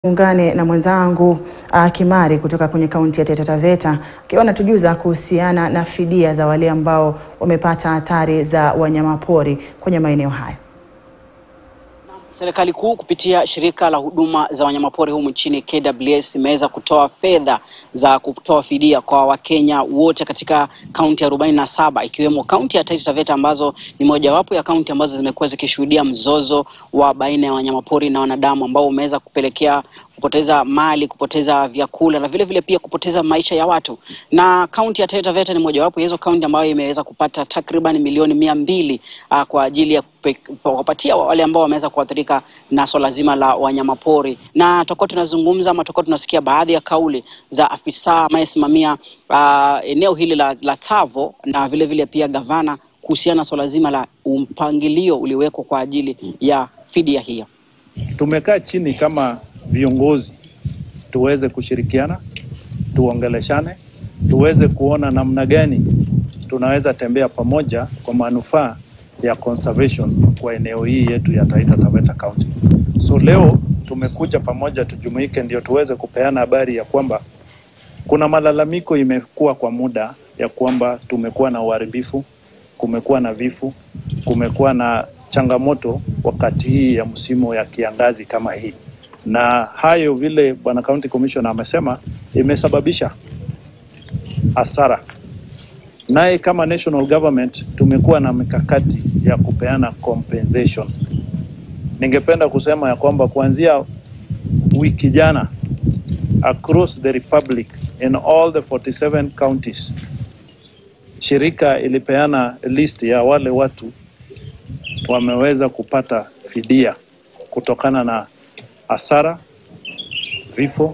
Ungane na mwenzangu uh, Kimari kutoka kwenye kaunti ya Taita Taveta akiwa anatujuza kuhusiana na fidia za wale ambao wamepata athari za wanyamapori kwenye maeneo hayo. Serikali kuu kupitia shirika la huduma za wanyamapori humu nchini KWS imeweza kutoa fedha za kutoa fidia kwa Wakenya wote katika kaunti arobaini na saba ikiwemo kaunti ya Taita Taveta ambazo ni mojawapo ya kaunti ambazo zimekuwa zikishuhudia mzozo wa baina ya wanyamapori na wanadamu ambao umeweza kupelekea kupoteza mali, kupoteza vyakula na vile vile pia kupoteza maisha ya watu. Na kaunti ya Taita Taveta ni mojawapo ya hizo kaunti ambayo imeweza kupata takriban milioni mia mbili uh, kwa ajili ya kuwapatia wale ambao wameweza kuathirika na swala zima la wanyamapori, na tutakuwa tunazungumza ama tutakuwa tunasikia baadhi ya kauli za afisa anayesimamia uh, eneo hili la, la Tsavo na vile vile pia gavana kuhusiana na swala zima la mpangilio uliowekwa kwa ajili ya fidia hiyo. Tumekaa chini kama viongozi tuweze kushirikiana, tuongeleshane, tuweze kuona namna gani tunaweza tembea pamoja kwa manufaa ya conservation kwa eneo hii yetu ya Taita Taveta County. So leo tumekuja pamoja tujumuike, ndio tuweze kupeana habari ya kwamba kuna malalamiko imekuwa kwa muda ya kwamba tumekuwa na uharibifu, kumekuwa na vifo, kumekuwa na changamoto wakati hii ya msimu ya kiangazi kama hii na hayo vile bwana county commissioner amesema imesababisha hasara. Naye kama national government tumekuwa na mikakati ya kupeana compensation. Ningependa kusema ya kwamba kuanzia wiki jana across the republic in all the 47 counties, shirika ilipeana list ya wale watu wameweza kupata fidia kutokana na hasara, vifo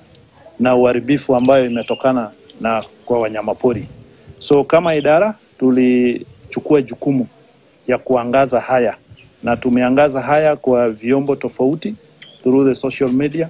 na uharibifu ambayo imetokana na kwa wanyamapori. So kama idara tulichukua jukumu ya kuangaza haya na tumeangaza haya kwa vyombo tofauti through the social media,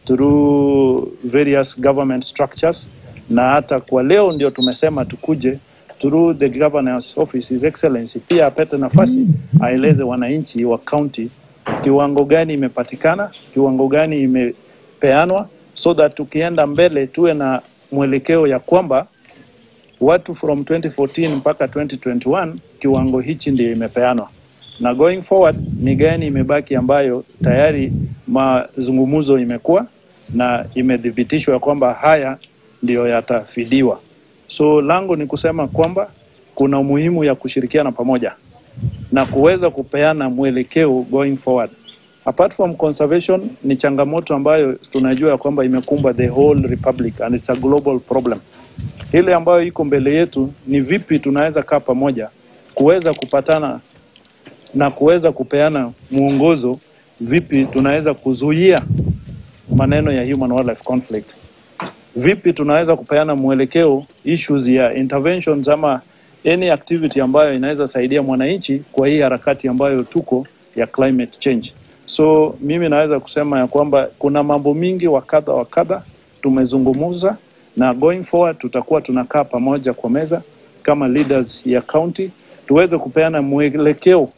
through various government structures na hata kwa leo ndio tumesema tukuje through the governor's office, His Excellency pia apate nafasi aeleze wananchi wa county kiwango gani imepatikana, kiwango gani imepeanwa, so that tukienda mbele tuwe na mwelekeo ya kwamba watu from 2014 mpaka 2021 kiwango hichi ndio imepeanwa, na going forward ni gani imebaki ambayo tayari mazungumzo imekuwa na imethibitishwa ya kwamba haya ndiyo yatafidiwa. So langu ni kusema kwamba kuna umuhimu ya kushirikiana pamoja na kuweza kupeana mwelekeo going forward. Apart from conservation, ni changamoto ambayo tunajua kwamba imekumba the whole republic and it's a global problem. Ile ambayo iko mbele yetu ni vipi tunaweza kaa pamoja kuweza kupatana na kuweza kupeana mwongozo, vipi tunaweza kuzuia maneno ya human wildlife conflict, vipi tunaweza kupeana mwelekeo issues ya interventions ama any activity ambayo inaweza saidia mwananchi kwa hii harakati ambayo tuko ya climate change. So mimi naweza kusema ya kwamba kuna mambo mingi wa kadha wa kadha tumezungumza, na going forward tutakuwa tunakaa pamoja kwa meza kama leaders ya county tuweze kupeana mwelekeo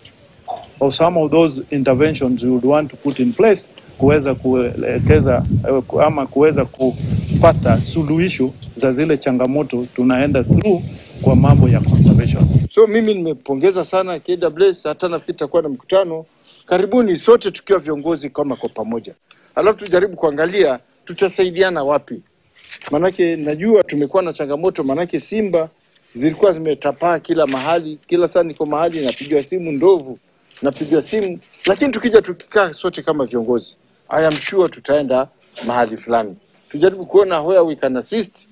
of some of those interventions we would want to put in place kuweza kuelekeza ama kuweza kupata suluhisho za zile changamoto tunaenda through kwa mambo ya conservation. So mimi nimepongeza sana KWS, hata nafikiri tutakuwa na mkutano karibuni, sote tukiwa viongozi kama kwa pamoja, alafu tujaribu kuangalia tutasaidiana wapi, manake najua tumekuwa na changamoto, manake simba zilikuwa zimetapaa kila mahali, kila saa niko mahali napigiwa simu, ndovu napigiwa simu, lakini tukija tukikaa sote kama viongozi, I am sure tutaenda mahali fulani, tujaribu kuona where we can assist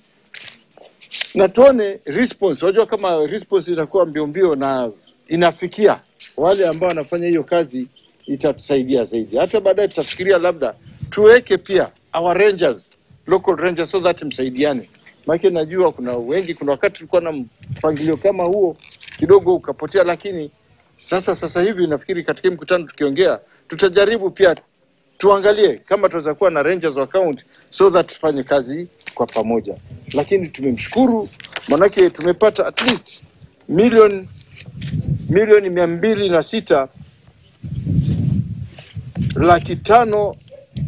na tuone response. Unajua kama response inakuwa mbio mbio na inafikia wale ambao wanafanya hiyo kazi, itatusaidia zaidi. Hata baadaye tutafikiria labda tuweke pia our rangers, local rangers, so that msaidiane. Maana najua kuna wengi, kuna wakati tulikuwa na mpangilio kama huo kidogo ukapotea, lakini sasa sasa hivi nafikiri katika mkutano tukiongea, tutajaribu pia tuangalie kama tunaweza kuwa na rangers wa county so that tufanye kazi kwa pamoja, lakini tumemshukuru manake tumepata at least milioni milioni mia mbili na sita laki tano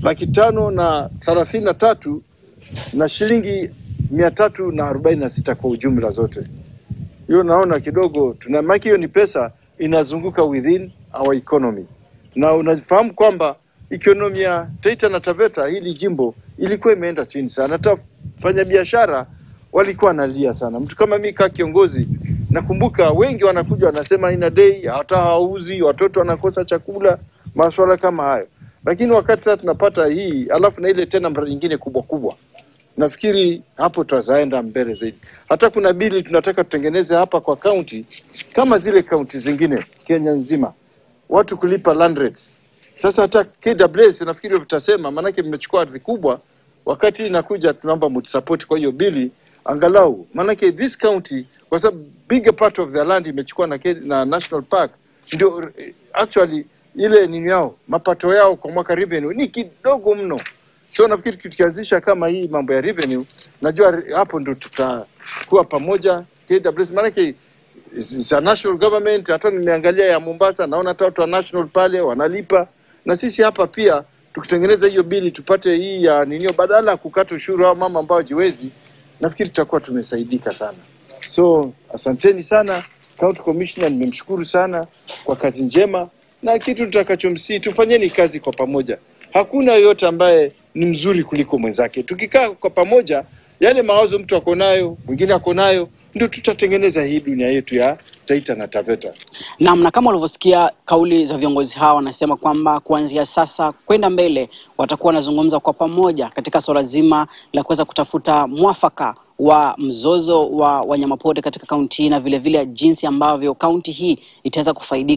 laki tano na thelathini na tatu na shilingi mia tatu na arobaini na sita kwa ujumla zote. Hiyo naona kidogo tuna maki, hiyo ni pesa inazunguka within our economy, na unafahamu kwamba economy ya Taita na Taveta hili jimbo ilikuwa imeenda chini sana. Hata fanya biashara walikuwa wanalia sana. Mtu kama mimi kaa kiongozi, nakumbuka wengi wanakuja wanasema ina dei, hata hawauzi, watoto wanakosa chakula, masuala kama hayo. Lakini wakati sasa tunapata hii, alafu na ile tena mradi nyingine kubwa kubwa nafikiri hapo tutazaenda mbele zaidi. Hata kuna bili tunataka tutengeneze hapa kwa kaunti kama zile kaunti zingine Kenya nzima, watu kulipa land rates. Sasa hata KWS nafikiri tutasema, maanake mmechukua ardhi kubwa, wakati inakuja tunaomba mtusupport kwa hiyo bili angalau, maanake this county kwa sababu bigger part of the land imechukua na, Ke- na national park ndio eh, actually ile nini yao mapato yao kwa mwaka revenue ni kidogo mno. So nafikiri tukianzisha kama hii mambo ya revenue, najua re- hapo ndo tutakuwa pamoja KWS, maanake za national government. Hata nimeangalia ya Mombasa, naona hata watu wa national pale wanalipa, na sisi hapa pia tukitengeneza hiyo bili tupate hii ya ninio, badala ya kukata ushuru au mama ambao jiwezi, nafikiri tutakuwa tumesaidika sana. So asanteni sana county commissioner, nimemshukuru sana kwa kazi njema, na kitu tutakachomsii tufanyeni kazi kwa pamoja. Hakuna yoyote ambaye ni mzuri kuliko mwenzake. Tukikaa kwa pamoja, yale mawazo mtu ako nayo, mwingine ako nayo, ndio tutatengeneza hii dunia yetu ya Taita na Taveta. Naam, na kama ulivyosikia kauli za viongozi hawa, wanasema kwamba kuanzia sasa kwenda mbele watakuwa wanazungumza kwa pamoja katika suala zima la kuweza kutafuta mwafaka wa mzozo wa wanyamapori katika kaunti hii na vilevile jinsi ambavyo kaunti hii itaweza kufaidika